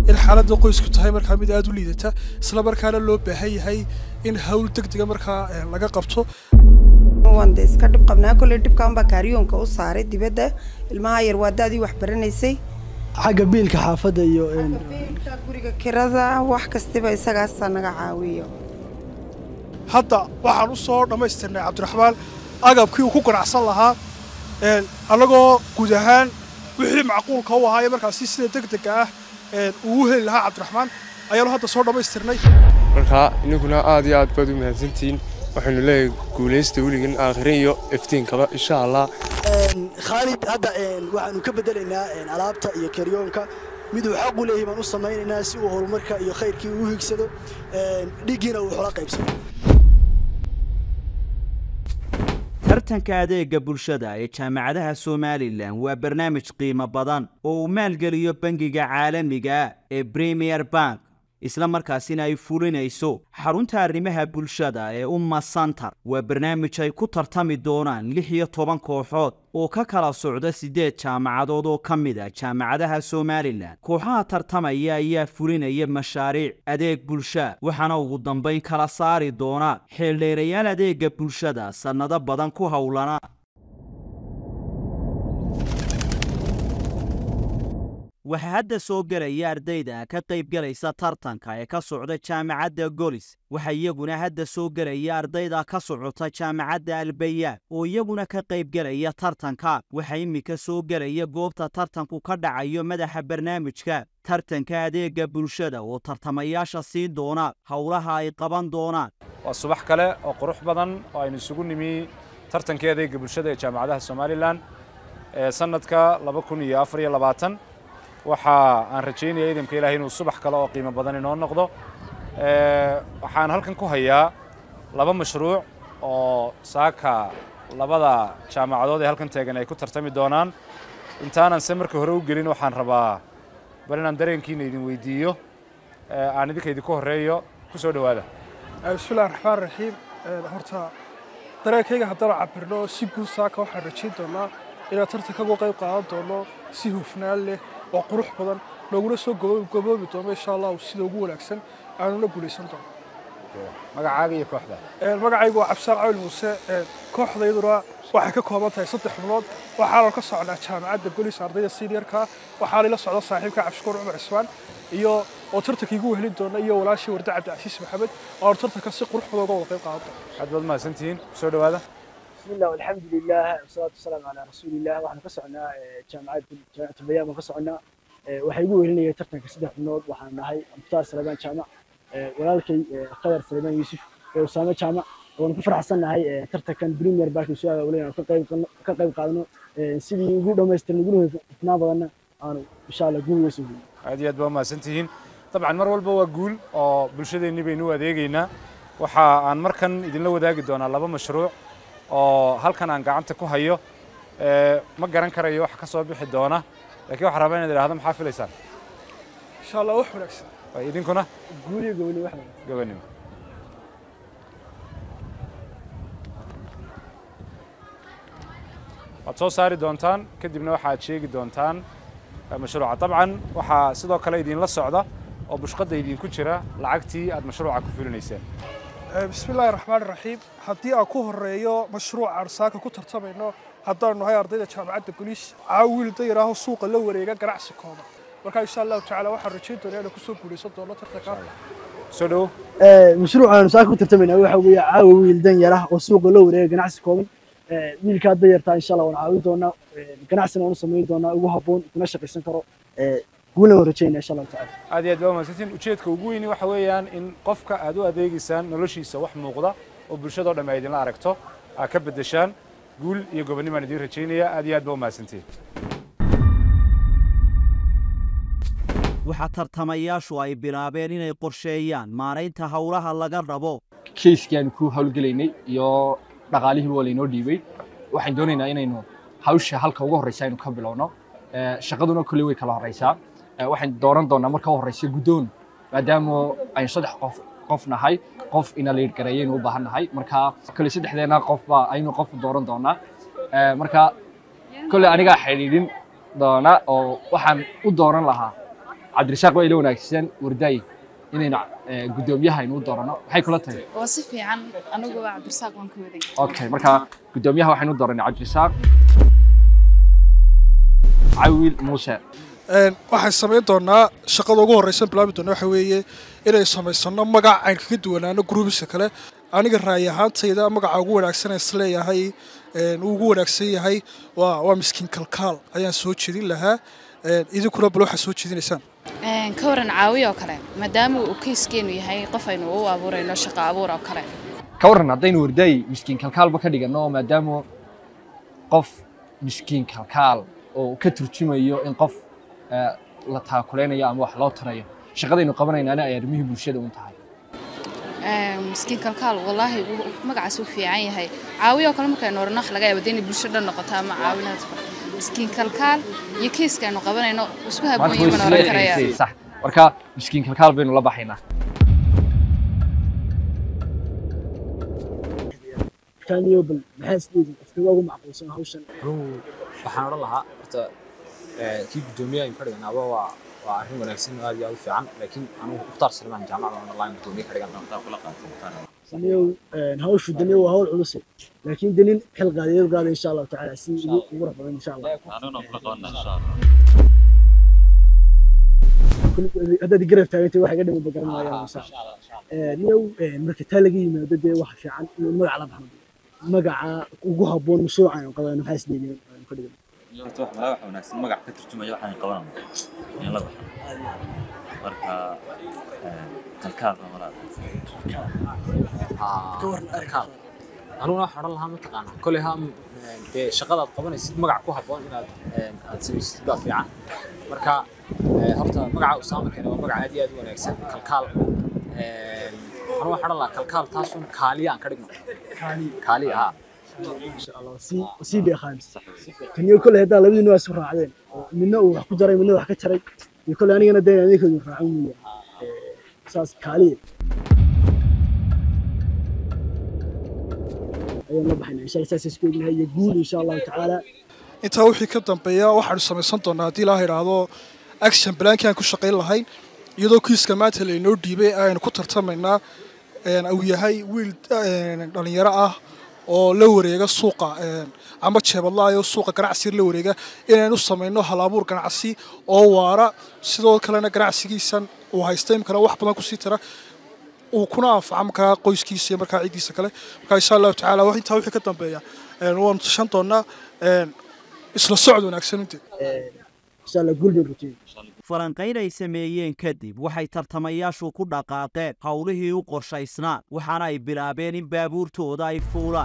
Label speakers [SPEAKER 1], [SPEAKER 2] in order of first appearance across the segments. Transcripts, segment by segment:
[SPEAKER 1] in xaaladda qoysku tahay markaa mid aada u liidata isla markaana loo baahan yahay in hawl degdega markaa laga qabto
[SPEAKER 2] waan de iska dhib qabnaa kolley dhibkaan baa kaariyoonka u saaray dibadda ilmaha yar waa daadii wax baranaysay
[SPEAKER 3] xagga biilka xaafadda iyo
[SPEAKER 2] biilka guriga kirada wax kastiba isagaasaa naga caawiyo
[SPEAKER 1] hadda waxaan u soo dhammaystirnay cabdiraxmaan agabkii uu ku ganacsan lahaa annagoo guud ahaan wixii macquulka u ahaaye markaasi sida degdega ah uu u heli lahaa cabdiraxmaan ayaanu hadda soo dhammaystirnay
[SPEAKER 4] markaa inaguna aad iyo aad baad u mahadsantihiin waxaynu leeyahay guulaysta weligan aakhirin iyo iftiinkaba insha allah
[SPEAKER 3] khaalid hadda waxaanu ka bedelaynaa alaabta iyo karyoonka miduu xaq u leeyahay baan u samaynaynaa si uu horumarka iyo khayrkii uu higsado dhiiggiina uu xola qaybsado
[SPEAKER 5] tartanka adeega bulshada ee jaamacadaha somalilan waa barnaamij qiimo badan oo uu maalgeliyo bangiga caalamiga ee premier bank isla markaasina ay fulinayso xarunta arrimaha bulshada ee umma santar waa barnaamij ay ku tartami doonaan lix iyo toban kooxood oo ka kala socda siddeed jaamacadood oo ka mid a jaamacadaha somalilan kooxaha tartamaya ayaa fulinaya mashaariic adeeg bulsha waxaana ugu dambayn kala saari doona xeeldheerayaal adeega bulshada sannado badan ku howlana waxaa hadda soo gelaya ardayda ka qaybgelaysa tartanka ee ka socda jaamacadda golis waxaa iyaguna hadda soo gelaya ardayda ka socota jaamacadda albayaan oo iyaguna ka qaybgelaya tartanka waxaa iminka soo gelaya goobta tartanku ka dhacayo madaxa barnaamijka tartanka adeega bulshada oo tartamayaasha siin doona howlaha ay qaban doonaan
[SPEAKER 6] waa subax kale oo qurux badan oo aynu isugu nimi tartankii adeega bulshada ee jaamacadaha somalilan ee sanadka laba kun iyo afar iyo labaatan waxa aan rajaynaya idamka ilahay inuu subax kale oo qiimo badan inoo noqdo waxaan halkan ku hayaa laba mashruuc oo saaka labada jaamacadood ee halkan taagan ay ku tartami doonaan intaanan se marka hore u gelin waxaan rabaa bal inaan dareenkiina idin weydiiyo aan idinka idinku horreeyo ku soo dhowaada
[SPEAKER 1] bismillahi raxmaan raxiim horta dareenkayga haddana cabirno si guud saaka waxaan rajayn doonaa inaan tartanka uga qayb qaadan doono si hufnaan leh oo qurux badan looguna soo gaboobi doono insha allahu sida ugu wanaagsan aanuna guulaysan doono
[SPEAKER 6] magacaaga iyo kooxda
[SPEAKER 1] magacaygu waa cabsaan cawil muuse kooxdayduna waxay ka kooban tahay saddex xubnood waxaana ka socnaa jaamacadda golis ardayda seniorka waxaana ila socda saaxiibka cabshukuur cumar cismaan iyo oo tartanka igu helin doona iyo walaashii warda cabdicasiis maxamed oo tartanka si qurux badan uga wada qayb qaadan doona
[SPEAKER 6] aad baad mahadsantihiin soo dhowaada
[SPEAKER 3] بسم الله والحمد لله والصلاة والسلام على رسول الله waxaan ka socnaa jaamacad jaamacad bayaan ka socnaa waxay igu welinayay tartanka saddex xubnood waxaan nahay Muxtaar Salmaan Jaamac walaalkay Qadar Salmaan Yuusuf iyo Usaama Jaamac waan ku faraxsanahay tartankan Premier Bank soo aawlayna ka qayb ka qayb qaadano sidii ugu dhameystirnay ugu hufnaan badanna aanu insha Allah guul weyn soo
[SPEAKER 6] aad iyo aad baa mahadsantihiin dabcan mar walba waa guul oo bulshadeenni baynu u adeegaynaa waxa aan markan idinla wadaagi doonaa laba mashruuc oo halkan aan gacanta ku hayo ma garan karayo wax ka soo bixi doona laakiin waxaan rabaa inaad idhaahdo maxaa filaysaan
[SPEAKER 1] insha allah wax wanaagsan
[SPEAKER 6] idinkuna
[SPEAKER 3] guuliyo goboni wax
[SPEAKER 6] gabanimo waad soo saari doontaan kadibna waxaad sheegi doontaan mashruuca dabcan waxaa sidoo kale idinla socda oo bushqadda idinku jira lacagtii aad mashruuca ku fulinayseen
[SPEAKER 1] bismi illaahi raxmaan raxiim haddii aan ku horeeyo mashruucaan saaka ku tartamayno haddaanu nahay ardayda jaamacadda goliis caawiil dayaraaho suuqa la wareega ganacsi kooban marka insha allahu tacaala waxaan rajayn doonaa inaan kusoo guulaysan doono tartanka
[SPEAKER 6] soo dhowo
[SPEAKER 3] mashruucaanu saaka ku tartamayna waxa weeye caawa wiil dan yar ah oo suuqa la wareega ganacsi kooban wiilkaa dayartaa insha allah waan caawin doonaa ganacsina waan u samayn doonaa ugu habboon kuna shaqaysan karo guulna waan rajaynaa insha allahu tacaala
[SPEAKER 6] aad iyo aad baa mahadsantiin ujeedka ugu weyni waxa weeyaan in qofka aad u adeegaysaan noloshiisa wax muuqda oo bulshadoo dhammi ay idinla aragto aad ka beddeshaan guul iyo gobonnimaan idiin rajaynaya aad iyo aad baa u mahadsantiin
[SPEAKER 5] waxaa tartamayaashu ay bilaabeen inay qorsheeyaan maaraynta howlaha laga rabo
[SPEAKER 7] kayskii aanu ku howlgelaynay iyo dhaqaalihii waa laynoo dhiibay waxaan doonaynaa inaynu hawsha halka ugu horreysa aynu ka bilowno shaqaduna kolley way kala horreysaa waxaan dooran doonaa marka u horreysa guddoon maadaama aynu saddex qof qof nahay qof ina liid gareeyaynu u baahan nahay marka kolley saddexdeena qofba aynu qof dooran doonaa marka kolley anigaa xidhiidhin doona oo waxaan u dooran lahaa cabdirasaaq waa ila wanaagsan wardaay inaynu eh, guddoomiyaha aynu u doorano maxay kula tahay
[SPEAKER 8] waa si fiican anigu waa cabdirasaaq waan ka waday
[SPEAKER 7] okay marka guddoomiyaha waxaynu u dooranay cabdirasaaq cawil muuse
[SPEAKER 1] Een, waxaan samayn doonaa shaqada ugu horreysan bilaabi doona waxa weeye inay samaysano magac aan kaga duwanaano gruubiska kale aniga raayi ahaantayda magaca ugu wanaagsan ee isleeyahay een, uu ugu wanaagsan yahay waa waa miskiin kalkaal ayaan soo jeedin lahaa Een, idinkuna bal waxaad soo jeedinaysaan
[SPEAKER 8] Een, ka waran caawi oo kale maadaama uu keyskeenu yahay qof aynu u abuurayno shaqo abuur oo kale
[SPEAKER 7] ka warran haddaynu wardaay miskiin kalkaalba ka dhigano maadaama qof miskiin kalkaal oo ka turjumayo in qof eh, la taakuleynayo ama wax loo tarayo shaqadaynu qabanaynaana ay arrimihii bulshada un tahay
[SPEAKER 8] Een, miskiin kalkaal wallaahi wuu- magacaas wuu fiican yahay caawi oo kale markaynu orano wax laga yaaba dee inay bulsho dhan noqoto ama caawinaad miskiin kalkaal iyo keyska aynu qabanayno isku
[SPEAKER 7] maanta
[SPEAKER 8] habooyin
[SPEAKER 7] way
[SPEAKER 8] baan oran karaya
[SPEAKER 7] isleedahay sax marka miskiin kalkaal baynu la baxaynaa
[SPEAKER 3] kaaniyo bal maxaa isleedin qofkii ugu macquulsan hawshan
[SPEAKER 9] anugu waxaan odhan lahaa horta eh, kii guddoomiyaha aynu ka dhiganaaba waa waa arrin wanaagsan oo aad iyo aad u fiican laakiin anugu mukhtaar salmaan jaamacada aan online guddoomiye ka dhigan doontaa kula qaatay mukhtaar
[SPEAKER 3] saniyow hawshu daniyo waa hawl culus laakiin danin xil qaadiyad qaada insha allahu tacaala si ugu ugu raf badan insha allah Kulli- haddaad garab taagantay waxa iga dhiman bagaran maayaan insha allah niyow marka taa laga yimaado dee waxa fiican inuu magac la baxno magaca ugu habboon mashruuca aynu qabayno maxaa isleedin aynu ka dhigan
[SPEAKER 10] horta wax malaha waxa wanaagsan magac ka turjumaya waxaan qabanano in la baxo marka eh, kalkaal baa malaha
[SPEAKER 9] kalkaal anuguna waxaan odhan lahaa mataqaanaa koley ha dee shaqadaad qabanaysid magac ku habboon inaad eh, aad samaysid baa fiican marka eh, horta magaca usaama keene waa magac aad iyo aad u wanaagsan kalkaal anu waxaan odhan lahaa kalkaal taasun kaaliya aan ka dhigno kaaliya haa
[SPEAKER 3] insha allah si sii dheeqaan taniyo kole haddaa labadiina waa isu raacdeen oo midna uu wax ku jaray midna wax ka jaray iyo kole anigana dee adinkoodu raacan weya saas kaaliya ayaan la baxaynaa insha allah saas isku egnahay iyo guul insha allahu tacaala
[SPEAKER 1] intaa wixii ka dambeeya waxaanu samaysan doonaa haddii ilaaha idhaahdo action blankii aan ku shaqayn lahayn iyadoo kiiska maanta laynoo dhiibay aynu ku tartamaynaa een, uu yahay wiil een, dhalinyaro ah oo la wareega suuqa een, ama jeebadlaayo suuqa ganacsi la wareega inaynu samayno halabuur ganacsi oo waara sidoo kalena ganacsigiisan uu haysta imkana wax badan kusii tira uu kuna anfaca markaa qoyskiisa iyo markaa ciddiisa kale marka insha allahu tacaala wax intaa wixii ka dambeeya een, waanu tashan doonaa een, isla socod wanaagsan inteed
[SPEAKER 3] insha allah guul bay ruteen
[SPEAKER 5] falanqayn ay sameeyeen kadib waxay tartamayaashu ku dhaqaaqeen howlihii u qorshaysnaa waxaana ay bilaabeen in baabuurtooda ay fuulaan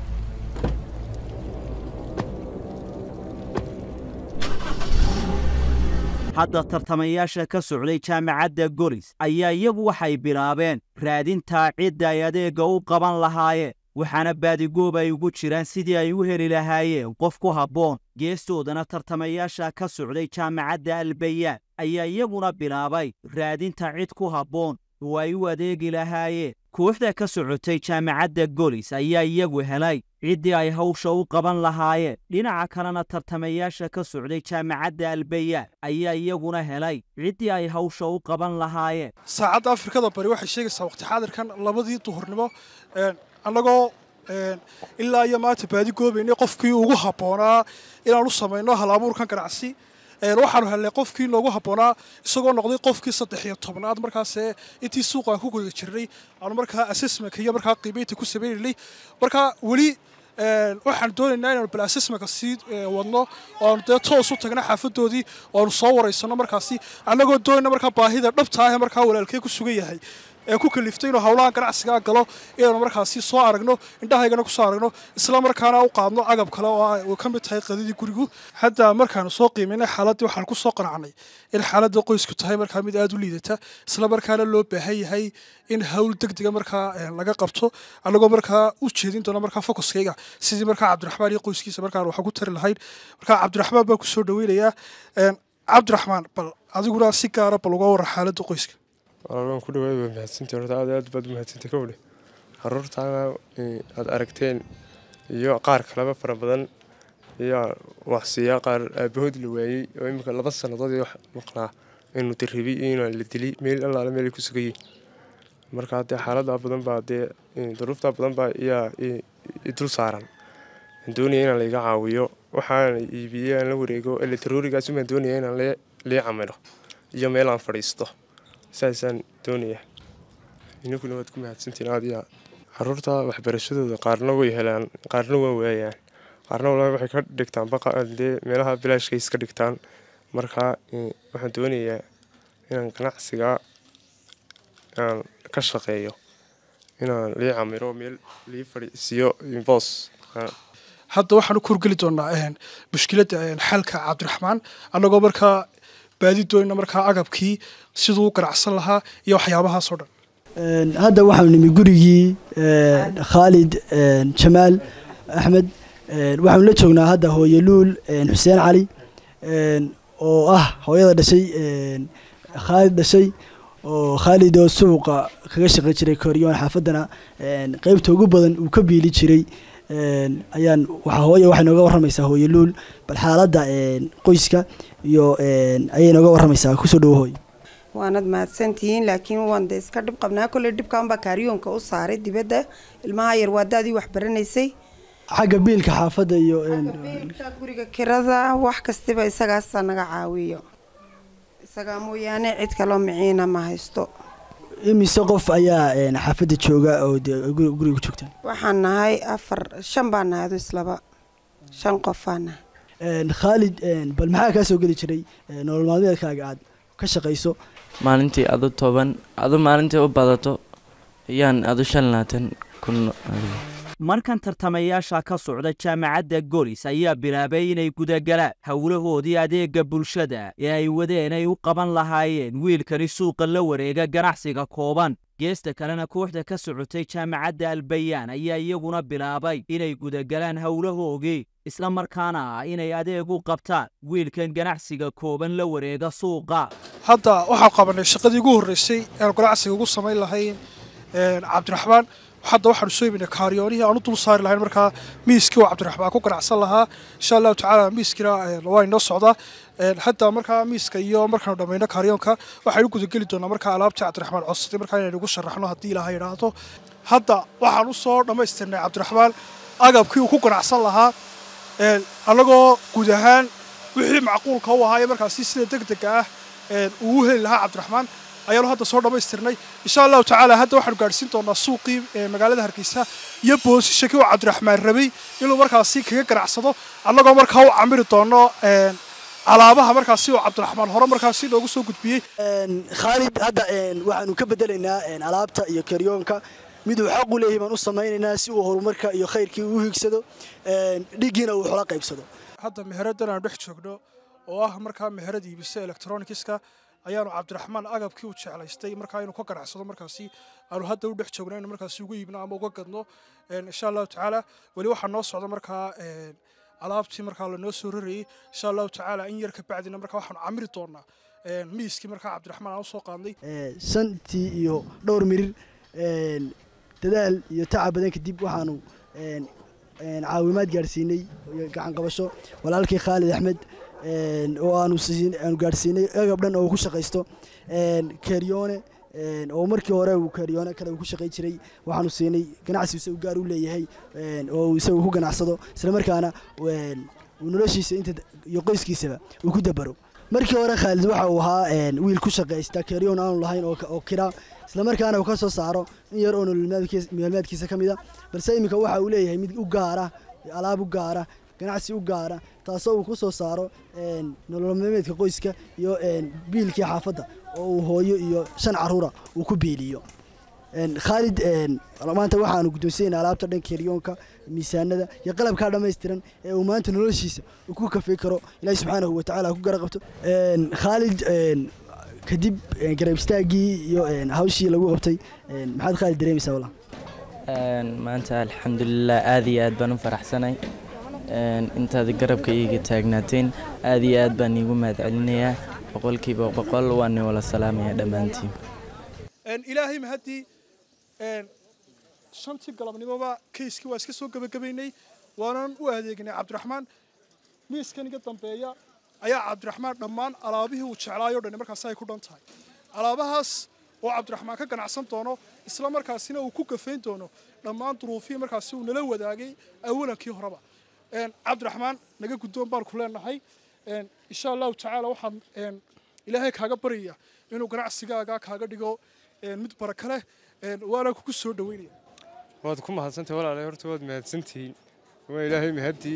[SPEAKER 5] hadda tartamayaasha ka socday jaamacadda golis ayaa iyagu waxay bilaabeen raadintaa cidda ay adeegga u qaban lahaayeen waxaana baadigoob ay ugu jiraan sidii ay u heli lahaayeen qof ku habboon geestoodana tartamayaasha ka socday jaamacadda albayaan ayaa iyaguna bilaabay raadinta cid ku habboon oo ay u adeegi lahaayeen kooxda ka socotay jaamacadda golis ayaa iyagu helay ciddii ay hawsha u qaban lahaayeen dhinaca kalena tartamayaasha ka socday jaamacadda albayaan ayaa iyaguna helay ciddii ay hawsha u qaban lahaayeen
[SPEAKER 1] saacadda afrikada bari waxay sheegaysaa waqti xaadirkan labadii duhurnimo een, annagoo een, ilaa iyo maanta baadi goobaynay qofkii ugu habboonaa inaan u samayno halabuurkan ganacsi een, waxaanu helnay qofkii noogu habboonaa isagoo noqday qofkii saddex iyo tobnaad markaasee intii suuqaan ku guda jirnay aanu markaa assessmentka iyo markaa qiimaynta ku sameynaynay marka weli een, waxaan doonaynaa inaanu bal assessmentka sii ee, wadno oo aanu dee toos u tagna xaafadoodii oo aanu soo waraysano markaasi annagoo doonayna markaa baahida dhabta ah ee markaa walaalkee ku sugan yahay ee ku kaliftay inuu howlaha ganacsiga galo inaanu markaasi soo aragno indhahaygana kusoo aragno isla markaana u qaadno agab kale oo ay- uu ka mid tahay qadadii gurigu hadda markaanu soo qiimaynay xaaladdii waxaan ku soo qanacnay in xaaladda qoysku tahay markaa mid aada u liidata isla markaana loo baahan yahay in hawl degdega markaa eh, laga qabto annagoo markaa u jeedin doona markaa focuskayga sidii markaa cabdiraxmaan iyo qoyskiisa markaan wax ku tari lahayn markaa cabdiraxmaan baan kusoo dhaweynayaa Een, cabdiraxmaan bal adiguna si gaara bal uga warra xaaladda qoyska
[SPEAKER 4] walaalbaan ku dhawaad waa mahadsantii horta aad iyo aad baad u mahadsantay kowdhe caruurtaana eh, aad aragteen iyo qaar kaleba fara badan iyo wax siiyaa qaar aabahood la waayey oo imika laba sannadood iyo wax maqnaa inuu dirribi iyo inaan la dili meel allaale meel ay ku sugayeen marka dee xaaladaa badan baa dee duruuftaa badan baa iyaa i dul saaran aan doonaya inaan laiga caawiyo waxaana iibiyey aan la wareego elektaroonigaas baan doonaya inaan lii camilo iyo meel aan fadhiisto saasaan doonaya ininkuna waad ku mahadsantiin aad iyo aad caruurta waxbarashadooda qaarna way helaan qaarna waa waayaan qaarna walaa waxay ka dhigtaan baqadee meelaha bilaashka iska dhigtaan marka waxaan doonayaa inaan ganacsiga aan ka shaqeeyo inaan lii camiro meel lii fadhiisiyo boos
[SPEAKER 1] hadda waxaan u kurgeli doonaa mushkiladda xalka cabdiraxmaan annagoo markaa baadi doonayna markaa agabkii siduu u ganacsan lahaa iyo waxyaabahaasoo dhan
[SPEAKER 11] hadda waxaanu nimi gurigii khaalid jamaal axmed waxaanu la joognaa hadda hooye luul xuseen cali oo ah hooyada dhashay khaalid dhashay oo khaalid oo suuqa kaga shaqey jiray koryoon xaafaddana qeybta ugu badan uu ka biili jiray ayaan waxaa hooye waxay nooga warramaysaa hooye luul bal xaaladda qoyska iyo ayay nooga warramaysaa kusoo dhowo hooye
[SPEAKER 2] waanad mahadsantihiin laakiin waan de iska dhib qabnaa kolley dhibkaanbaa kaariyoonka u saaray dibadda ilmaha yar waa daadii wax baranaysay
[SPEAKER 11] xagga biilka xaafadda iyo
[SPEAKER 2] biilka guriga kirada wax kastiba isagaasa naga caawiyo isagaa mooyaane cid kaloo miciina ma haysto
[SPEAKER 11] imise qof ayaa xaafadda jooga oo guriga ku joogta
[SPEAKER 2] waxaan nahay afar shan baan nahay adu islaba shan qof baan nahay
[SPEAKER 11] khaalid bal maxaa kaa soo geli jiray nolol maalmeedkaaga aad ka shaqayso
[SPEAKER 12] maalintii adu toban adu maalintii u badato ayaan adu shan laatan kun
[SPEAKER 5] markan tartamayaasha ka socda jaamacadda golis ayaa bilaabay inay gudagalaan howlahoodii adeega bulshada ee ay wadeen ay u qaban lahaayeen wiilkani suuqa la wareega ganacsiga kooban geesta kalena kooxda ka socotay jaamacadda albayaan ayaa iyaguna bilaabay inay gudagalaan howlahoogii isla markaana inay adeeg u qabtaan wiilkan ganacsiga kooban la wareega suuqa
[SPEAKER 1] hadda waxaan qabanay shaqadii ugu horreysay eanu ganacsiga ugu samayn lahayn cabdiraxmaan hadda waxaanu soo iminay kaaryoonihii aan u dul saari lahayn markaa miiskii oo cabdiraxmaan ku ganacsan lahaa insha allahu tacaala miiskiina waa inoo socdaa hadda markaa miiska iyo markaanu dhammayno kaaryoonka waxaynu gudageli doonaa markaa alaabtii cabdiraxmaan codsatay markaa inaynu ugu sharaxno haddii ilaaha yidhaahdo hadda waxaan u soo dhammaystirnay cabdiraxmaan agabkii uu ku ganacsan lahaa annagoo guud ahaan wixii macquulka u ahaa ee markaasi sida deg dega ah uu u heli lahaa cabdiraxmaan ayaanu hadda soo dhammaystirnay insha allahu tacaala hadda waxaanu gaadhsiin doonaa suuqii magaalada hargeysa iyo boosishakii oo cabdiraxmaan rabay inuu markaasi kaga ganacsado annagoo markaa u camiri doono alaabaha markaasi oo cabdiraxmaan hore markaasi noogu soo gudbiyey
[SPEAKER 11] khaalid hadda waxaanu ka bedelaynaa alaabta iyo karyoonka miduu xaq u leeyahay baan u samaynaynaa si uu horumarka iyo khayrkii u higsado dhigiina uu xola qaybsado
[SPEAKER 1] hadda meheradan aanu dhex joogno oo ah markaa meherad iibisa electronicska ayaanu cabdiraxmaan agabkii u jeclaystay markaa inuu ka ganacsado markaasi aanu hadda u dhex joogno inu markaasi ugu iibno ama uga gadno insha allahu tacaala weli waxaa noo socda markaa alaabtii markaa lanoo soo rarayey insha allahu tacaala in yar ka bacdina markaa waxaanu camiri doonaa miiskii markaa cabdiraxmaan aan usoo qaadnay
[SPEAKER 11] shantii iyo dhowr mirir dadaal iyo tacab badan kadib waxaanu caawimaad gaadhsiinay gacan qabasho walaalkii khaalid axmed oo aanu aanu gaadhsiinay agab dhan oo ku shaqaysto keryoone oo markii hore uu keryoone kale uu ku shaqay jiray waxaanu siinay ganacsi isagu gaar u leeyahay oo uu isagu ku ganacsado isla markaana uu noloshiisa inta iyo qoyskiisaba uu ku dabaro markii hore khaalid waxa uu ahaa wiil ku shaqaysta keryoon aanu lahayn oo kira isla markaana uu ka soo saaro in yar oo nololmaalmeedkiisa ka mida balse iminka waxa uu leeyahay mid u gaara alaab u gaara ganacsi u gaara taasoo uu ku soo saaro nololmaalmeedka qoyska iyo biilkii xaafadda oo uu hooyo iyo shan caruura uu ku biiliyo khaalid maanta waxaanu guddoonsiyaynaa alaabta dhan keryoonka miisaanada iyo qalabkaa dhammaystiran ee uu maanta noloshiisa uu ku kafay karo ilaahi subxaanahu watacaala ku gara qabto khaalid kadib garab istaaggii iyo hawshii lagu qabtay maxaad khaalid dareemaysaa wallah
[SPEAKER 12] maanta alxamdulilah aad iyo aad baan u faraxsanay intaad garabka iiga taagnaateen aad iyo aad baan iigu mahadcelinayaa boqolkiiba boqol waan wala salaamaya dhammaantiin
[SPEAKER 1] ilaahay mahaddii shantii galabnimoba kayskii waa iska soo gebagabaynay waanan u adeegnay cabdiraxmaan miiskan iga dambeeya ayaa cabdiraxmaan dhammaan alaabihii uu jeclaayoo dhan markaasi ay ku dhan tahay alaabahaas oo cabdiraxmaan ka ganacsan doono isla markaasina uu ku gafayn doono dhammaan duruufihii markaasi uu nala wadaagay awalankii horeba cabdiraxmaan naga guddoon baan ku leenahay insha allahu tacaala waxaan ilaahay kaaga baryaya inuu ganacsigaaga kaaga dhigo mid baraka leh waana kugu soo dhaweynaya
[SPEAKER 4] waad ku mahadsantahay walaalahay horta waad mahadsantihiin waa ilaahay mahadii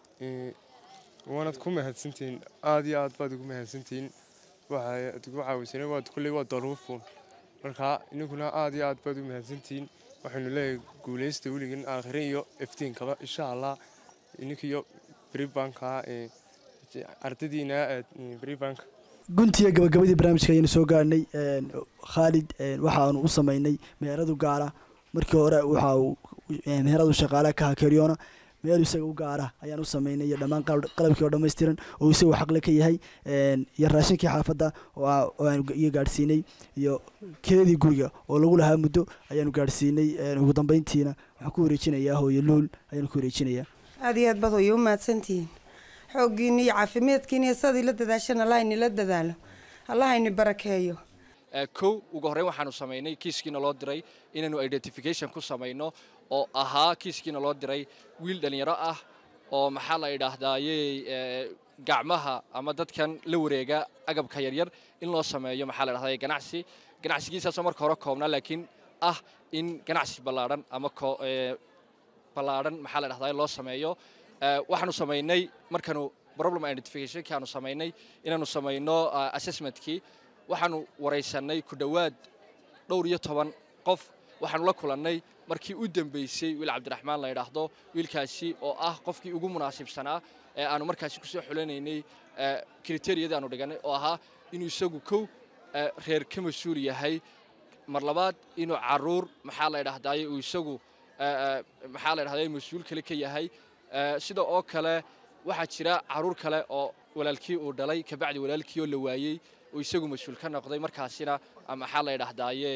[SPEAKER 4] waanad ku mahadsantihiin aad iyo aad baad ugu mahadsantihiin waxaad ugu caawisana waad kulley waa daruufuun marka ininkuna aad iyo aad baad u mahadsantihiin waxaynu leeyahay guulaysta weligan aakhire iyo iftiinkaba insha allah ininkiyo bribanka ardadiina bribanka
[SPEAKER 11] guntiya gabagabadii barnaamijka ayaynu soo gaarhnay khaalid waxaanu u samaynay meheradu gaara markii hore waxa uu meheradu shaqaale ka hakeryona meel isaga u gaara ayaan u samaynay iyo dhammaan qalabkii oo dhammaystiran oo isagu xaqle ka yahay iyo raashinkii xaafadda iyo gaadhsiinay iyo keedii guriga oo lagu lahaa muddo ayaanu gaadhsiinay ugu dambeyntiina waxaan ku wareejinayaa hooyo luul ayaanu ku wareejinayaa
[SPEAKER 2] aada iyo aad baad way u mahadsantihiin xooggiina iyo caafimaadkiina iyo sadii la dadaashana allah inila dadaalo allah ini barakeeyo
[SPEAKER 7] kow ugu horreyn waxaanu samaynay kiiskiina loo diray inaanu identification ku samayno oo ahaa kiiskiina loo diray wiil dhallinyaro ah oo maxaa la idhaahdayey gacmaha ama dadkan la wareega agabka yaryar in loo sameeyo maxaa la idhahday ganacsi ganacsigiisaasoo marka hore koobnaa laakiin ah in ganacsi ballaadhan ama ballaadhan maxaa la idhahday loo sameeyo waxaanu samaynay markaanu problem identificationkii aanu samaynay inaanu samayno assessmentkii waxaanu waraysanay ku dhowaad dhowr iyo toban qof waxaanu la kulannay markii u dambaysay wiil cabdiraxmaan la yidhaahdo wiilkaasi oo ah qofkii ugu munaasibsanaa ee aanu markaasi kusoo xulanaynay kriteriyadii aanu dhiganay oo ahaa inuu isagu kow reer ka mas-uul yahay mar labaad inuu caruur maxaa la idhahdaye uu isagu maxaa la idhahdaye mas-uul kale ka yahay sida oo kale waxaa jira caruur kale oo walaalkii uu dhalay kabacdi walaalkii oo la waayey uu isagu mas-uul ka noqday markaasina maxaa la idhahdaye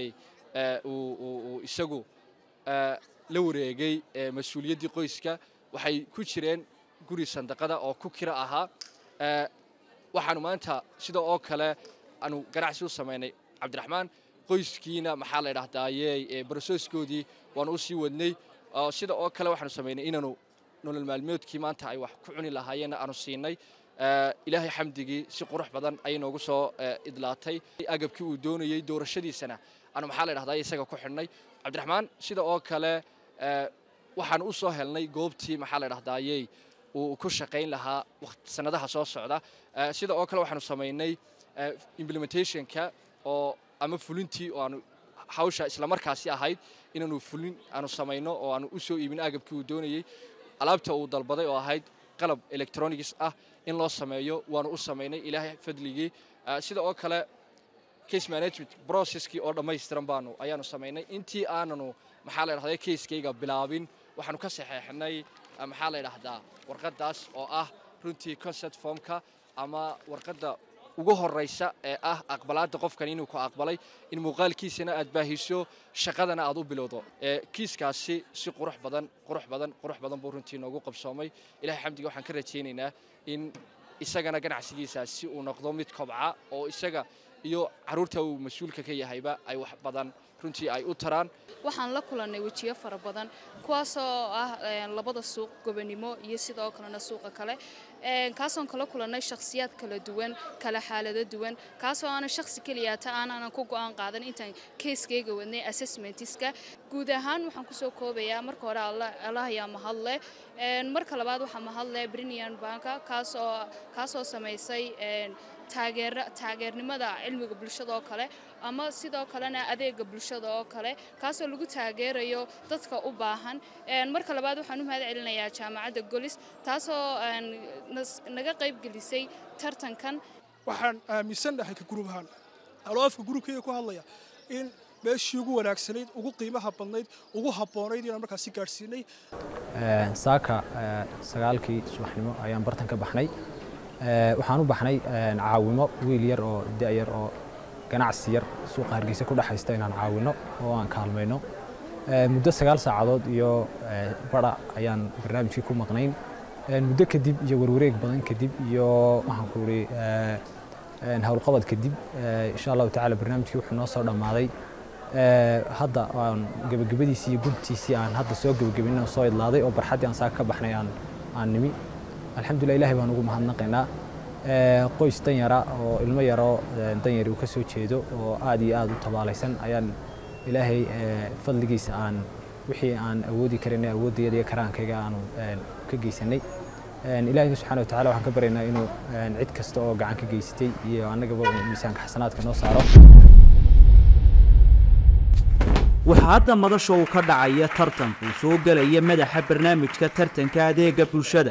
[SPEAKER 7] uu isagu la wareegay mas-uuliyaddii qoyska waxay ku jireen guri sandaqada oo ku kira ahaa waxaanu maanta sida oo kale aanu ganacsi u samaynay cabdiraxmaan qoyskiina maxaa la idhahdaye barososkoodii waanu u sii wadnay sida oo kale waxaanu samaynay inaanu nolol maalmeedkii maanta ay wax ku cuni lahaayeenna aanu siinay ilaahay xamdigii si qurux badan ayay noogu soo idlaatay agabkii uu doonayey doorashadiisana aanu maxaa la idhahdaa isaga ku xidhnay cabdiraxmaan sida oo kale waxaanu u soo helnay goobtii maxaa la idhahdayey uu ku shaqayn lahaa sanadaha soo socda sida oo kale waxaanu samaynay implementationka oo ama fulintii oo aanu hawsha islamarkaasi ahayd inaanu fulin aanu samayno oo aanu u soo iibin agabkii uu doonayey alaabta uu dalbaday oo ahayd qalab electronics ah in loo sameeyo waanu u samaynay ilaahay fadligii sida oo kale case management processkii oo dhammaystiran baanu ayaanu samaynay intii aananu maxaa la idhahdaa casekayga bilaabin waxaanu ka saxeexnay maxaa la idhahdaa warqaddaas oo ah runtii concept formka ama warqadda ugu horeysa ee ah aqbalaadda qofkan inuu ku aqbalay in muuqaalkiisana aad baahiso shaqadana aad u bilowdo kiiskaasi si qurux badan qurux badan qurux badan buu runtii noogu qabsoomay ilahay xamdiga waxaan ka rajaynaynaa in isagana ganacsigiisaasi uu noqdo mid kobca oo isaga iyo caruurta uu mas-uulka ka yahayba ay wax badan runtii ay u taraan
[SPEAKER 8] waxaan la kulannay wejiyo fara badan kuwaasoo ah labada suuq gobanimo iyo sidoo kalena suuqa kale kaasoon kala kulannay shakhsiyaad kala duwan kala xaalado duwan kaasoo aanan shakhsi keliyaata aanaanan ku go'aan qaadan intaan keiskayga wadnay assessmentiska guud ahaan waxaan kusoo koobayaa marka hore allah ayaa mahadle marka labaad waxaa mahadle brinian banka kaasoo kaasoo samaysay taageernimada cilmiga bulshada oo kale ama sidoo kalena adeega bulshada oo kale kaasoo lagu taageerayo dadka u baahan marka labaad waxaan u mahad celinayaa jaamacadda golis taasoo naga qayb gelisay tartankan
[SPEAKER 1] waxaan aaminsan dhahay ka gurub ahaan aloo afka gurubkayga ku hadlaya in meeshii ugu wanaagsanayd ugu qiimaha badnayd ugu habboonayd inaan markaasi gaadhsiinay
[SPEAKER 9] saaka sagaalkii subaxnimo ayaan bartan ka baxnay waxaan u baxnay caawimo wiil yar oo da'yar oo ganacsi yar suuqa hargeysa ku dhexaysta inaan caawino oo aan kaalmayno muddo sagaal saacadood iyo bara ayaan barnaamijkii ku maqnayn muddo kadib iyo warwareeg badan kadib iyo waxaan ku ihi howlqabad kadib insha allahu tacaala barnaamijkii wuxuu noo soo dhammaaday hadda aan gebagabadiisii iyo guntiisii aan hadda soo gebagabin oo soo idlaaday oo barxaddii aan saaka ka baxnay aan aan nimi alxamdulilah ilahay baan ugu mahadnaqaynaa qoys danyara oo ilmo yaroo danyari uu ka soo jeedo oo aad iyo aad u tabaalaysan ayaan ilaahay fadligiisa aan wixii aan awoodi karinay awoodayada iyo karaankayga aanu ka geysanay ilaahay subxaana wa tacala waxaan ka baryaynaa inuu cid kasta oo gacan ka geysatay iyo annagaba miisaanka xasanaadka noo saaro
[SPEAKER 5] waxaa hadda madasha uu ka dhacaya tartanku soo gelaya madaxa barnaamijka tartanka adeega bulshada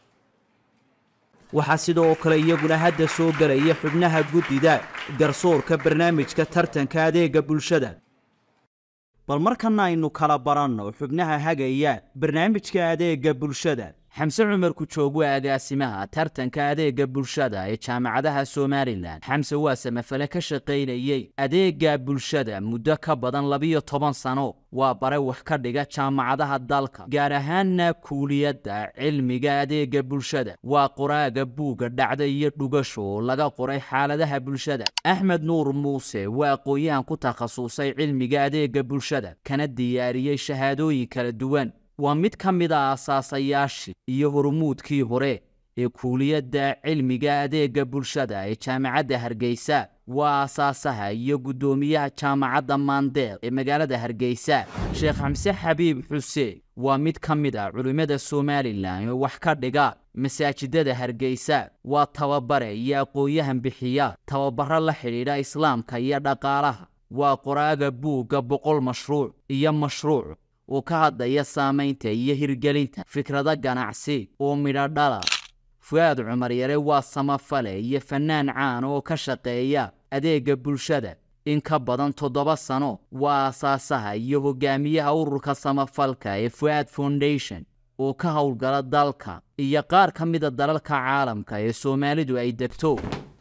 [SPEAKER 5] waxaa sidoo kale iyaguna hadda soo gelaya xubnaha guddida garsoorka barnaamijka tartanka adeega bulshada bal markana aynu kala baranno xubnaha hagaya barnaamijka adeega bulshada xamse cumar kujoog waa agaasimaha tartanka adeega bulshada ee jaamacadaha somalilan xamse waa samafale ka shaqaynayey adeega bulshada muddo ka badan labiyo toban sano waa bare wax ka dhiga jaamacadaha dalka gaar ahaanna kuuliyadda cilmiga adeega bulshada waa qoraaga buugga dhacda iyo dhugasho oo laga qoray xaaladaha bulshada axmed nuur muuse waa aqoon-yahan ku takhasusay cilmiga adeega bulshada kana diyaariyey shahaadooyin kala duwan waa mid ka mid a asaasayaashii iyo hormuudkii hore ee kuuliyadda cilmiga adeega bulshada ee jaamacadda hargeysa waa asaasaha iyo guddoomiyaha jaamacadda maandeeq ee magaalada hargeysa sheekh xamse xabiib xuseen waa mid ka mid a culimmada somalilan oo wax ka dhiga masaajidada hargeysa waa tababare iyo aqoon-yahan bixiya tababaro la xidhiidha islaamka iyo dhaqaalaha waa qoraaga buugga boqol mashruuc iyo mashruuc oo ka hadlaya saamaynta iyo hirgelinta fikrado ganacsi oo midho dhala fu-aad cumar yare waa samafale iyo fannaan caan oo ka shaqeeya adeega bulshada in ka badan toddoba sano waa asaasaha iyo hogaamiyaha ururka samafalka ee fu-aad foundation oo ka howlgala dalka iyo qaar ka mida dalalka caalamka ee soomaalidu ay degto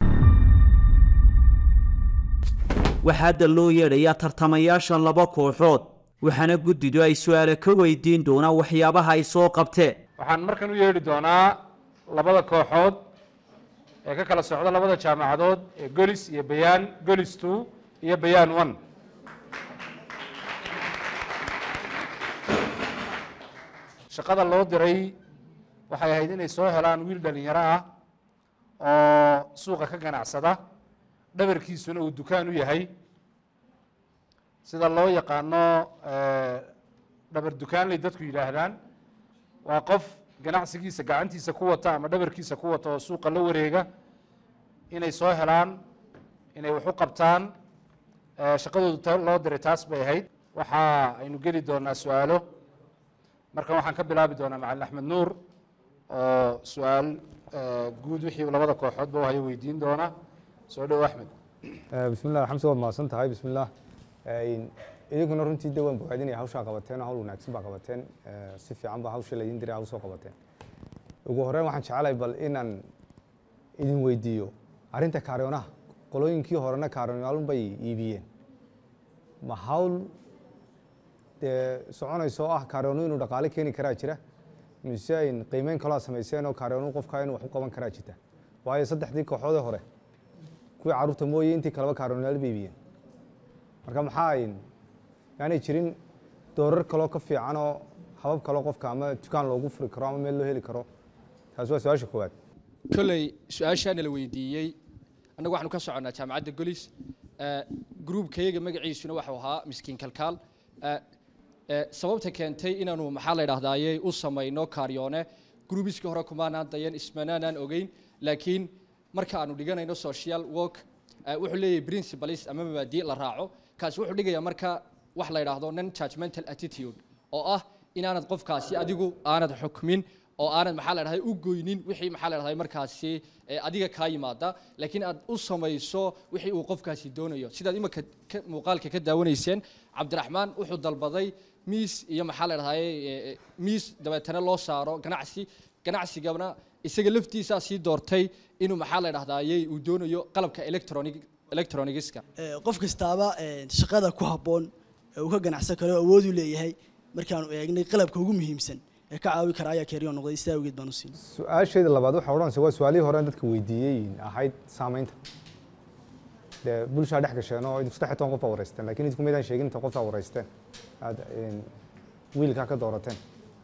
[SPEAKER 5] waxaa hadda loo yeedhayaa tartamayaasha laba kooxood waxaana guddidu ay su-aale ka weydiin doonaan waxyaabaha ay soo qabteen
[SPEAKER 6] waxaan markan u yeedhi doonaa labada kooxood ee ka kala socda labada jaamacadood ee golis iyo bayaan golis two iyo bayaan one shaqada loo diray waxay ahayd inay soo helaan wiil dhalinyaro ah oo suuqa ka ganacsada dhabarkiisuna uu dukaan u yahay sida loo yaqaano dhabar dukaanley dadku yidhaahdaan waa qof ganacsigiisa gacantiisa ku wata ama dhabarkiisa ku wata oo suuqa la wareega inay soo helaan inay wax u qabtaan shaqadoodu loo diray taas bay ahayd waxa aynu geli doonaa su-aalo markan waxaan ka bilaabi doonaa macalin axmed nuur oo su-aal guud wixii labada kooxoodba u hayo weydiin doona soo dhow axmed
[SPEAKER 13] bismillah xamse waad mahadsan tahay bismillah idinkuna runtii de waan bogaadinaya hawshaa qabateen hawl wanaagsan baa qabateen si fiican baa hawsha laydin diray hawl soo qabateen ugu horeyn waxaan jecelahay bal inaan idin weydiiyo arrinta kaariyoonaha qolooyinkii horena kaariyoonaal bay iibiyeen ma hawl dee soconayso oo ah kaariyoono inuu dhaqaale keeni karaa jira mise ayn qiimeyn kaloo samayseen oo kaariyoono qofka inuu wax u qaban karaa jirta waayo saddexdii kooxoodee hore kuwii carruurta mooye intii kaleba kaariyoonaal bay iibiyeen marka maxaa ayn yaanay jirin doorar kaloo ka fiican oo habab kaloo qofka ama dukaan loogu furi karo ama meel loo heli karo taas waa su-aasha koowaad
[SPEAKER 7] kolley su-aashaana la weydiiyey annagu waxaanu ka soconnaa jaamacadda golis gruubkayaga magaciisuna waxuu ahaa miskiin kalkaal sababta keentay inaanu maxaa la idhahdaaye u samayno kaaryoone gruubiskii hore kumaanaan dayan ismanaanaan ogeyn laakiin marka aanu dhiganayno social work wuxuu leeyahay principles ama mabaadi la raaco kaasi wuxuu dhigayaa marka wax la yidhaahdo non judgmental attitude oo ah inaanad qofkaasi adigu aanad xukmin oo aanad maxaa la dhahday u goynin wixii maxaa la dhahday markaasi adiga kaa yimaada laakiin aad u samayso wixii uu qofkaasi doonayo sidaad imika muuqaalka ka daawanayseen cabdiraxmaan wuxuu dalbaday miis iyo maxaa la dhahday miis dabeetana loo saaro ganacsi ganacsigana isaga laftiisaa sii doortay inuu maxaa la dhahdaayey uu doonayo qalabka electronic electronigiska
[SPEAKER 11] qof kastaaba shaqada ku habboon ee uu ka ganacsan karo awood u leeyahay markaanu eegnay qalabka ugu muhiimsan ee ka caawi kara ayaa keeriyo noqday sidaa awgeed baan u siinay
[SPEAKER 13] su-aasheeda labaad waxaa odhanaysa waa su-aalihii hore aan dadka weydiiyey ahayd saamaynta dee bulshaa dhex gasheen oo idinku saddex iyo toban qof aa wareysteen laakiin idinku maydaan sheegin inta qof aa wareysteen aad een, wiilkaa ka doorateen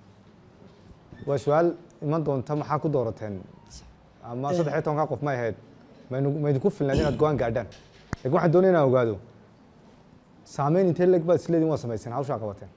[SPEAKER 13] waa su-aal iman doonta maxaa ku doorateen ama
[SPEAKER 11] Eh.
[SPEAKER 13] saddex iyo tobankaa qof may ahayd maynu maydinku filnayd inaad go-aan gaadhaan laakiin waxaan doonaya inaan ogaado saameyn intee leg baad isleediin waa samayseen hawshaa qabateen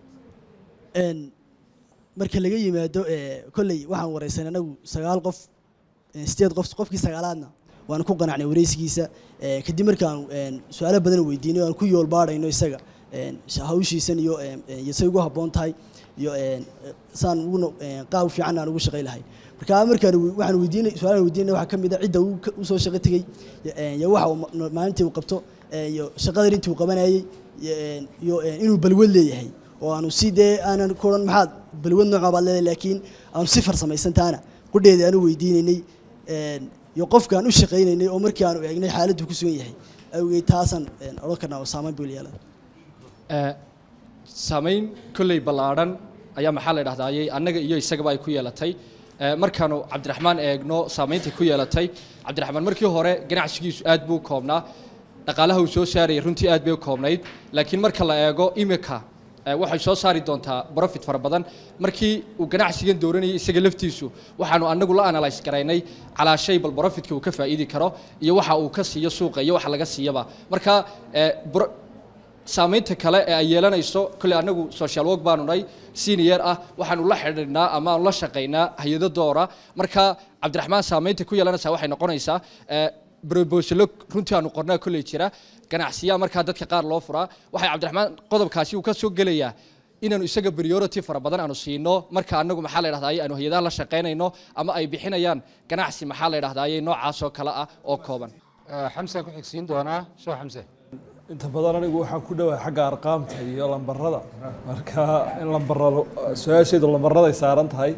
[SPEAKER 11] Een, marka laga yimaado ee, kolley waxaan wareysan anagu sagaal qof ee, sideed qof qofkii sagaalaadna waan ku qanacnay wareysigiisa ee, kadib markaan een, su-aalo badan weydiinay aan ku yool baadhayno isaga een, sh- hawshiisan iyo een, een, iyo say ugu habboon tahay iyo een, saan ugu no- een, qaab fiican aan ugu shaqay lahay marka markaan we- waxaan weydiinay su-aalaan weydiinay waxaa ka mid a cidda uu ka- u soo shaqo tegey iyo, een, iyo waxa uu ma- maalintii uu qabto ee, iyo shaqadan intii uu qabanayay iyo, een, iyo een, inuu balwad leeyahay oo aanu si dee aanan ku odhan maxaad balwad nooca baad leedahay laakiin aanu si farsamaysantaana qudheeda aanu weydiinaynay een, iyo qofkaan u shaqaynaynay oo markii aanu eegnay xaaladdu ku sugan yahay awgeed taasaan een, odhan karnaa oo saameyn buu yeelada
[SPEAKER 7] Eh, saamayn kolley ballaadhan ayaa maxaa la dhahdaayey annaga iyo isagaba ay ku yeelatay Eh, markaanu cabdiraxmaan eegno saamaynta ku yeelatay cabdiraxmaan markii hore ganacsigiisu aad buu u koobnaa dhaqaalaha uu soo saarayay runtii aad bay u koobnayd laakiin marka la eego imika eh, waxay soo saari doontaa profit fara badan markii uu ganacsigan dooranayay isaga laftiisu waxaanu annagu la analyse garaynay calaa shay bal profitka uu ka faa'iidi karo iyo waxa uu ka siiyo suuqa iyo waxa laga siiyaba marka eh, bro- saamaynta kale ee ay yeelanayso kolley annagu social work baanu nahay senior ah waxaanu la xidhiidhnaa ama aanu la shaqaynaa hay-ado doora marka cabdiraxmaan saamaynta ku yeelanaysaa waxay noqonaysaa eh, brobosalo runtii aanu qornaa kolley jira ganacsiyaa markaa dadka qaar loo furaa waxay cabdiraxmaan qodobkaasi uu ka soo gelayaa inaanu isaga priority fara badan aanu siino marka annagu maxaa la dhahdaayey aanu hay-adaha la shaqaynayno ama ay bixinayaan ganacsi maxaa la dhahdaayey noocaas oo kale ah oo kooban
[SPEAKER 14] xamsaan ku xigsiin doonaa soo xamse
[SPEAKER 15] inta badan anigu waxaan ku dhowahay xagga arqaamta iyo lambarada marka in lambarado su-aasheedu lambaraday saaran tahay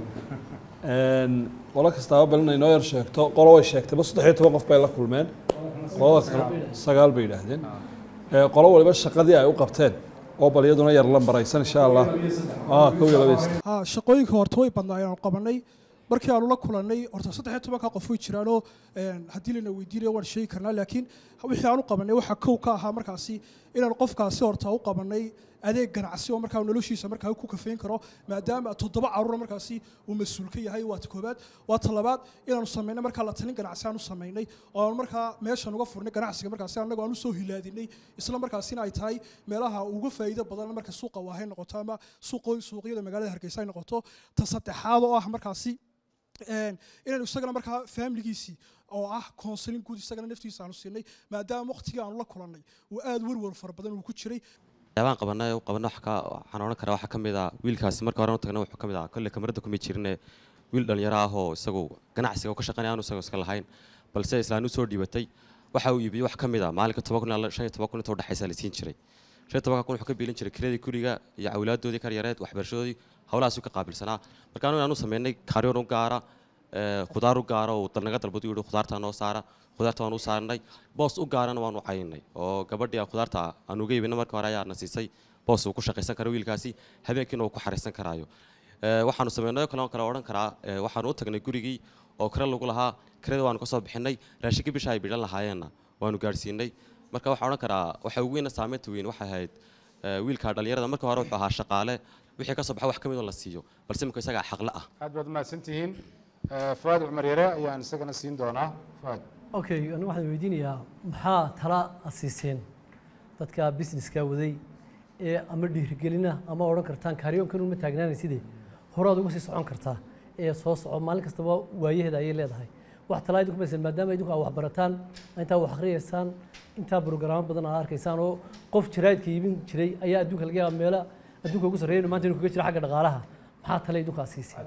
[SPEAKER 15] Een, qolo kastaaba bal inay noo yar sheegto qolo way sheegtay ba saddex iyo toban qof bay la kulmeen qolada kale sagaal bay yidhaahdeen Ee, qolo waliba shaqadii ay u qabteen oo bal iyaduna yar lambaraysan insha allah Ah, kow iyo laba iyo saddex.
[SPEAKER 1] ها shaqooyinka horta way badnaayeen aan qabanay markii aanu la kulannay horta saddex iyo tobanka qof way jiraanoo een, haddii lana weydiinayo waan sheegi karnaa laakiin wixii aan u qabanay waxaa kow ka ahaa markaasi inaan qofkaasi horta u qabanay adeeg ganacsi oo markaa noloshiisa markaa ku kafeyn karo maadaama toddoba caruura markaasi uu mas-uul ka yahay waa ta koobaad waa ta labaad inaanu samaynay markaa la talin ganacsi aan u samaynay oo aan markaa meeshan uga furnay ganacsiga markaasi annagu aan u soo hilaadinay isla markaasina ay tahay meelaha uga faa'iido badan marka suuqa waahay noqoto ama suuqo suuqyada magaalada hargeysa ay noqoto ta saddexaad oo ah markaasi een, inaynu isagana markaa faamiligiisii oo ah counseling guud isagana naftiisa aanu siinay maadaama waqtigii aanu la kulannay uu aad werwer fara badan uu ku jiray
[SPEAKER 16] waxyaabaan qabanay u qabanay waxa ka waxaan odhan karaa waxaa ka mid ah wiilkaasi marka hore u tagnay wuxuu ka mid ah kolle kamarada kuma jirine wiil dhalinyaro ah oo isagu ganacsiga ka shaqaynaya aanu isagu iska lahayn balse islaan u soo dhiibatay waxa uu iibiyey wax ka mid ah maalinka toban kun ilaa shan iyo toban kun inta udhexaysa la siin jiray shan iyo tobanka kun wuxuu ka biilin jiray kiradii guriga iyo awlaaddoodii karyareed waxbarashadoodii howlahaasuu ka qaabilsanaa marka anu inaanu sameynay kaaryoon u gaara ee, khudaar u gaara oo dal naga dalbadu yihi khudaartaa noo saara khudaarta waan u saarnay boos u gaarana waan u cayinay oo gabadhii aan khudaarta aan uga iibina marka hore ayaa na siisay boos uu ku shaqaysan karo wiilkaasi habeenkiina uu ku xariisan karaayo Ee, waxaanu sameynay oo kale oo kale odhan karaa ee, waxaanu u tagnay gurigii oo kare lagu lahaa kirada waanu ka soo bixinay raashinkii bisha ay bidhan lahaayeenna waanu gaadhsiinay marka waxaan odhan karaa waxa ugu weyna saameynta weyn waxay ahayd ee, wiilka dhalinyarada marka hore wuxuu ahaa shaqaale wixii ka soo baxa wax ka mid oo la siiyo balse imika isagaa xaqle ah
[SPEAKER 14] aad baad mahadsan tihiin fuaad cumar yare ayaan isagana siin doonaa fuaad
[SPEAKER 17] okay anigu waxaan weydiinayaa maxaa tala aad siiseen dadka businesska waday ee ama dhiirigelina ama odhan kartaan kaaryoonkan uma taagnaanayside horaad uga sii socon kartaa ee soo soco maalin kastaba waayaheeda ayay leedahay wax talaa idinku maysan maadaama idinku aad wax barataan intaa wax akhriyaysaan intaa brograamo badan aad arkaysaan oo qof jaraadka iibin jiray ayaa adduunka laga yaaba meelo adduunka ugu sarreeya inuu maanta inuu kaga jiro xagga dhaqaalaha maxaa tale idinku aad siiseen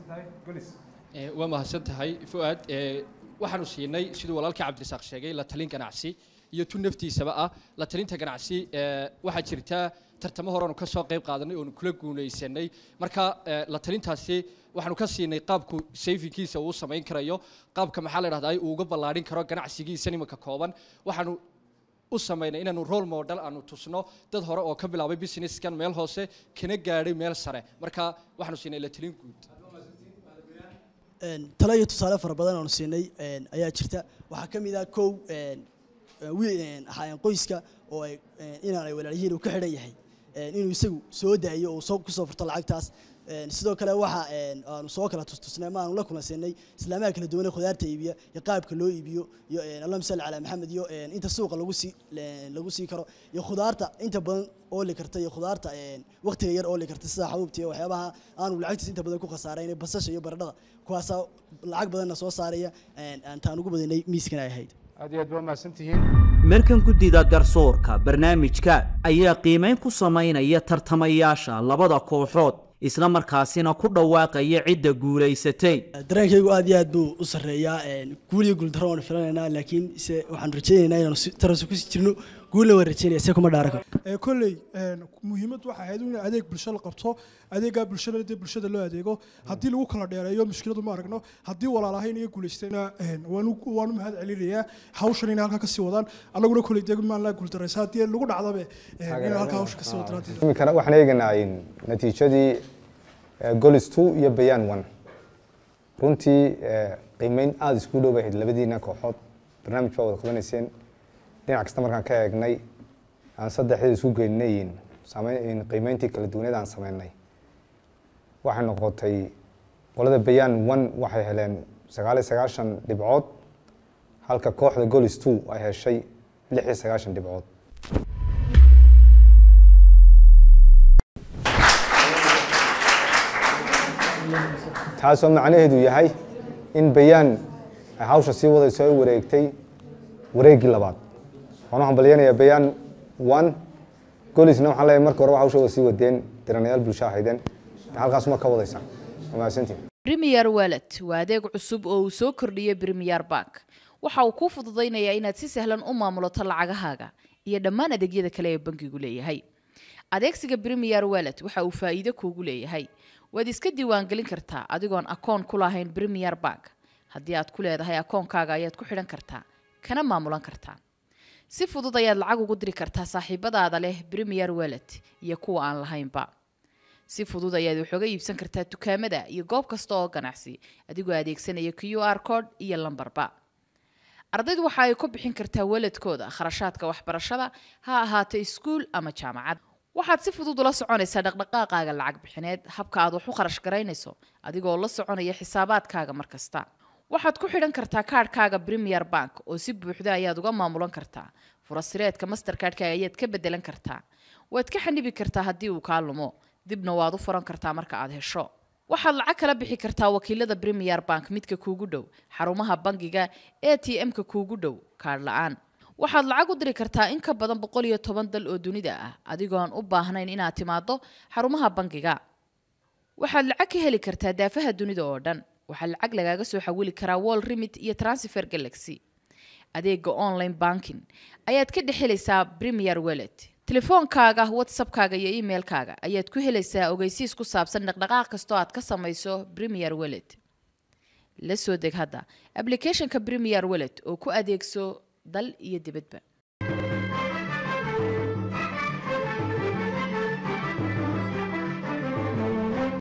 [SPEAKER 7] Eh, waa mahadsan tahay fuaad Eh, waxaanu siinay siduu walaalkii cabdirasaaq sheegay la talin ganacsi iyo tu naftiisaba ah la talinta ganacsi eh, waxaa jirta tartamo hore aanu ka soo qayb qaadanay oonu kula guulaysanay marka eh, la talintaasi waxaanu ka siinay qaabku sayfinkiisa uu samayn karayo qaabka maxaa la dhahdaa uu uga ballaadhin karo ganacsigiisa nimanka kooban waxaanu u samaynay inaanu role model aanu tusno dad hore oo ka bilaabay businesskan meel hoose kana gaadhay meel sare marka waxaanu siinay la talin guud
[SPEAKER 11] Een, talo iyo tusaale fara badan oonu siinay een, ayaa jirta waxaa ka mid ah kow een, wiil een, ahaayeen qoyska oo ay een, inaan ay walaalyihiin uu ka xidhan yahay een, inuu isagu soo daayo oo soo kusoo furto lacagtaas Een, sidoo kale waxa een, aanu soo kala tustusnay ma aanu la kulansiinay islaamaha kala duwan ee khudaarta iibiya iyo qaabka loo iibiyo iyo een, allahuma salli calaa maxamed iyo een, inta suuqa lagu sii een, lagu sii karo iyo khudaarta inta badan ooli karta iyo khudaarta een, waqtiga yar ooli karta sida xabuubta iyo waxyaabaha aanu lacagtiisa inta badan ku khasaarayn basasha iyo baradhada kuwaasaa lacag badanna soo saaraya een, aan taan ugu badinay miiskan ay ahayd
[SPEAKER 14] aad iyo aad baa mahadsantihiin
[SPEAKER 5] markan guddida garsoorka barnaamijka ayaa qiimeyn ku samaynaya tartamayaasha labada kooxood isla markaasina ku dhawaaqaya cidda guulaysatay
[SPEAKER 11] dareenkaygu aad iyo aad buu u sarreeyaa een, guul iyo guuldarro waan filanaynaa laakiin se waxaan rajaynaynaa inaanu si- tarasi kusii jirno guulna waan rajaynaya se kuma dhaaran karo
[SPEAKER 1] ee kolley een, muhiimad waxay ahayd in adeeg bulsho la qabto adeegaa bulshada dee bulshada loo adeego haddii lagu kala dheereeyo mushkiladu ma aragno haddii walaalahayn iyo guulaystayna een, waanu waanu mahad celinayaa hawshan inay halkaa kasii wadaan annaguna kolley dee maan laa guuldaraysa haddii lagu dhacdabe een, inay halkaa hawsha kasii wadaan
[SPEAKER 13] imikana waxaan eegaynaa in natiijadii eh, golis two iyo bayaan one runtii eh, qiimeyn aada isku dhow bay ahayd labadiina kooxood barnaamij baa wada qabanayseen dhinac kasta markaan ka eegnay aan saddexdeeda isku geynay in sameyn in qiimeyntii kala duwaneed aan sameynay waxay noqotay qolada bayaan one waxay heleen sagaal iyo sagaashan dhibcood halka kooxda golis two ay heshay lix iyo sagaashan dhibcood taasoo macnaheedu yahay in bayaan ay hawsha sii wadayso ay wareegtay wareeggii labaad waxaan u hambalyanayaa bayaan one golisna waxaan leeyahay marka horeba hawsha waa sii wadeen diranayaal bulsho ahaydeen halkaas ma ka wadaysaa waa mahadsantihin
[SPEAKER 18] Premier Wallet waa adeeg cusub oo uu soo kordhiyey Premier Bank. Waxa uu kuu fududaynayaa inaad si sahlan u maamulato lacagahaaga iyo dhammaan adeegyada kale ee bankigu leeyahay. Adeegsiga Premier Wallet waxa uu faa'iido kuugu leeyahay. Waad iska diiwaangelin kartaa adigoon akoon ku lahayn Premier Bank. Haddii aad ku leedahay akoonkaaga ayaad ku xidhan kartaa, kana maamulan kartaa. Si fudud ayaad lacag ugu diri kartaa saaxiibadaada leh Premier Wallet iyo kuwa aan lahaynba. si fudud ayaad wax uga iibsan kartaa dukaamada iyo goob kasta oo ganacsi adigoo adeegsanaya q r code iyo lambarba ardaydu waxa ay ku bixin kartaa waladkooda kharashaadka waxbarashada ha ahaato iskuul ama jaamacad waxaad si fudud ula soconaysaa dhaqdhaqaaqaaga lacag bixineed habka aad wax u kharash garaynayso adigoo la soconaya xisaabaadkaaga mar kasta waxaad ku xidhan kartaa kaadhkaaga premier bank oo si buuxda ayaad uga maamulan kartaa furasireedka mastercardka ayaad ka bedelan kartaa waad ka xanibi kartaa haddii uu kaa lumo dibna waad u furan kartaa marka aad hesho waxaad lacag kala bixi kartaa wakiilada premier bank midka kuugu dhow xarumaha bangiga a t m-ka kuugu dhow kaadh la-aan waxaad lacag u diri kartaa in ka badan boqol iyo toban dal oo dunida ah adigoon u baahnayn inaad timaado xarumaha bangiga waxaad lacag ka heli kartaa daafaha dunida oo dhan waxaa lacag lagaaga soo xawili karaa wall remit iyo transfer galaxy adeega online banking ayaad ka dhex helaysaa premier wallet telefoonkaaga whatsappkaaga iyo emailkaaga ayaad ku helaysaa ogeysiis ku saabsan dhaqdhaqaaq kastoo aad ka samayso premier wallet la soo deg hadda applicationka premier wallet oo ku adeegso dal iyo dibadba